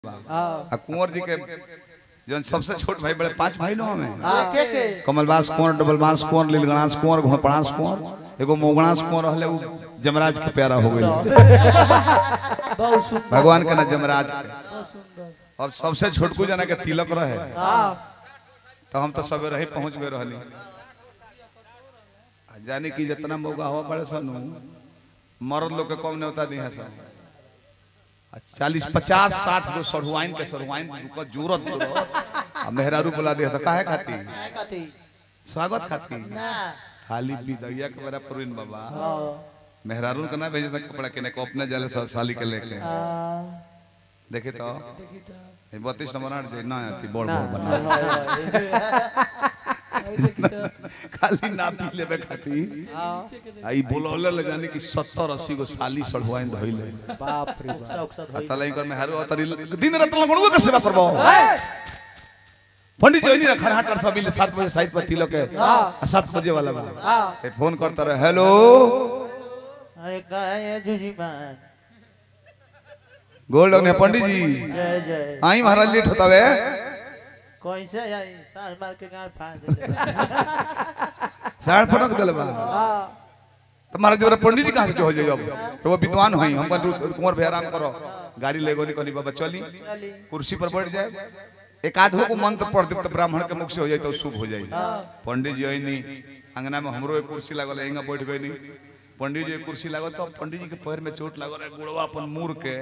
हाँ आ कुंवर जी के जौन सबसे छोट भाई बड़े पांच भाई लोग हमें हाँ के के कमलबास कुंवर डबलबास कुंवर लीलगणास कुंवर घोड़पड़ास कुंवर एगो मोगणास कुंवर रहले उ जमराज के प्यारा हो गई बहुत सुंदर भगवान के ना जमराज के। बहुत सुंदर अब सबसे छोटकू जना के तिलक रहे हाँ तो हम तो सबे रही पहुंच गए रहनी आ जाने की जितना मौका हुआ बड़े सन मर्द लोग के कम नहीं होता दी है सब चालीस पचास साठ गो सरुआइन के सरुआइन को जरूरत करो आ मेहरारू बुला दिया तो काहे खाती कथी स्वागत खाती ना खाली विदैया के बेरा पुरिन बाबा हाँ मेहरारू के ना भेजे था कपड़ा के को अपने जाले सा- साली के लेके हाँ देखे तो देखी तो ये बत्तीस नंबर आठ जे ना आती बड़ ना बड़ बना देखी तो खाली ना पी लेबे खाती हाँ आई बोलौले ले जाने की 70 80 गो साली सड़वाइन धइले बाप रे बाप आ तलाई कर में हारो तरी दिन रात लगणुआ के सेवा करबो पंडित जी ने खरहाट कर सब मिले 7 बजे साइड पर तिलक है आ 7 बजे वाला बा हाँ ए फोन करता रहे हेलो अरे कहा है जूजी मान गोल्ड ने पंडित जी जय जय आई महाराज लेट होता वे कैसे आई साल मार के गाड़ फाड़ दे साढ़ फटक देले बा हाँ तो महाराज जरा पंडित जी कहां से हो जाइए अब तो वो विद्वान हई हम पर कुंवर भैया आराम करो गाड़ी लेगो नहीं कनी बाबा चली चली कुर्सी पर बैठ जाए एक आधो को मंत्र पढ़ दे तो ब्राह्मण के मुख से हो जाए तो शुभ हो जाए पंडित जी आई अंगना में हमरो एक कुर्सी लागल एंगा बैठ गई नहीं पंडित जी एक कुर्सी लागल तो पंडित जी के पैर में चोट लागल है गुड़वा अपन मुड़ के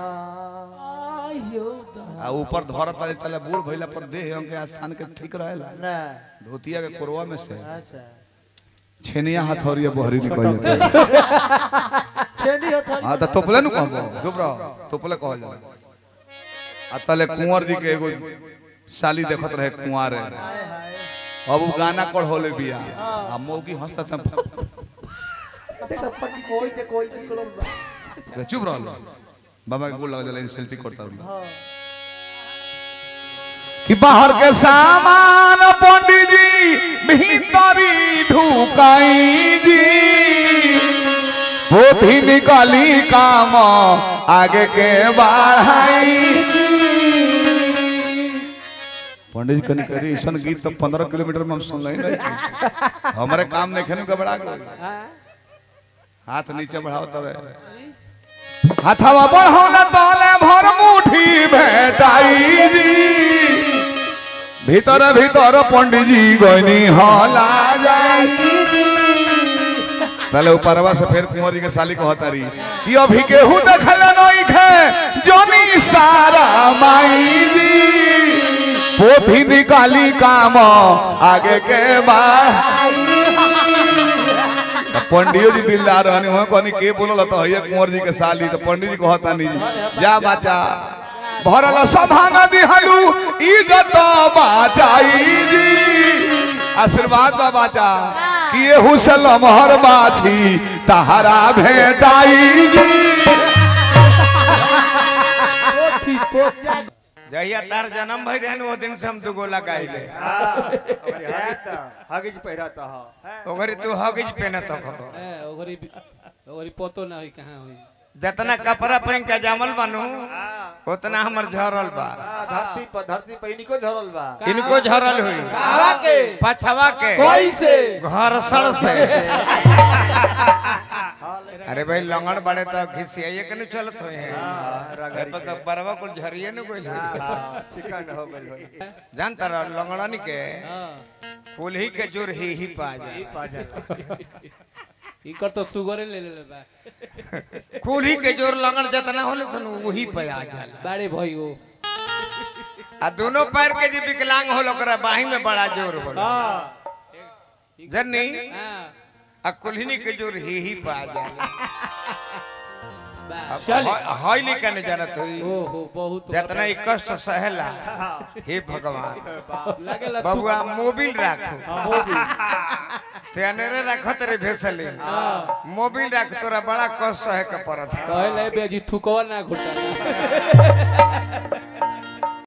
आयो आ ऊपर धरत आले तले बूढ़ भइला पर देह अंग के स्थान के ठीक रहेला ना धोतिया के कोरवा में से अच्छा छेनिया हथौरिया बहरी निकल जाता छेनी होता हां तो तोपले नु कहबो चुप रहो तोपले कहल जाला आ तले कुंवर जी के एगो साली देखत रहे कुंवार है हाय हाय अब उ गाना कढ़ोले बिया आ मौगी हंसता था कोई ते कोई निकलो चुप रहो बाबा के गोल लगा जाला इंसल्टी करता रहो हाँ कि बाहर के सामान पंडित जी भीतरी ढुकाई जी पोथी निकाली काम आगे के बढ़ाई पंडित जी कनी करी ऐसा गीत तो पंद्रह किलोमीटर में हम सुन नहीं रहे हमारे काम नहीं खेने घबरा गए हाँ हाथ नीचे बढ़ाओ तब हाथवा बढ़ौला तोले भर मुठी भेटाई जी भीतर भीतर पंडित जी गनी हला जाई पहले ऊपरवा से फिर कुंवर जी के साली को हतारी कि अभी केहू देखल नहीं खे जोनी सारा माई जी पोथी निकाली काम आगे के बाद पंडियो जी दिलदार रहनी हो कहनी के बोलल तो है कुंवर जी के साली तो पंडित जी कहता नहीं जी जा बच्चा भरल सभा में दिहलू इज्जत बाचाई जी आशीर्वाद बा बाचा कि एहू से लमहर बाछी तहरा भेटाई जी पोथी पोथी जहिया तार जन्म भई रहन वो दिन से हम दू गोला गाइले हगिज पहिराता ह ओगरी तू हगिज पहनत हो ओगरी ओगरी पतो ना होई कहाँ होई जितना कपड़ा पहन के जामल बनू उतना हमर झरल बा धरती पर धरती पर इनको झरल बा इनको झरल हुई आवा के पछवा के कैसे घरसड़ से अरे भाई लंगड़ बड़े तो घिसियाइए के नहीं चलत हुए हैं तो बरवा कुल झरिए न कोई चिकन हो गइल होई जानता रह लंगड़नी के हाँ कुल्ही के जोर ही ही पा जाए इकर तो सुगरे ले ले बा कुल्ही के जोर लंगड़ जितना होले सन वही पे आ जाला बारे भाई वो आ दोनों पैर के जे विकलांग होल ओकरा बाही में बड़ा जोर होला जन्नी हाँ आ कुल्हिनी के जोर ही ही पा जाला बा अब हईली का न जानत हुई ओ हो बहुत जितना ही कष्ट सहेला हे भगवान लागेला तू बबुआ मोबिल राखो तेनेरे रखत रे भेसली मोबिल राख तोरा बड़ा कष्ट सहे के पड़त है कहले बेजी थुकवा ना घुटा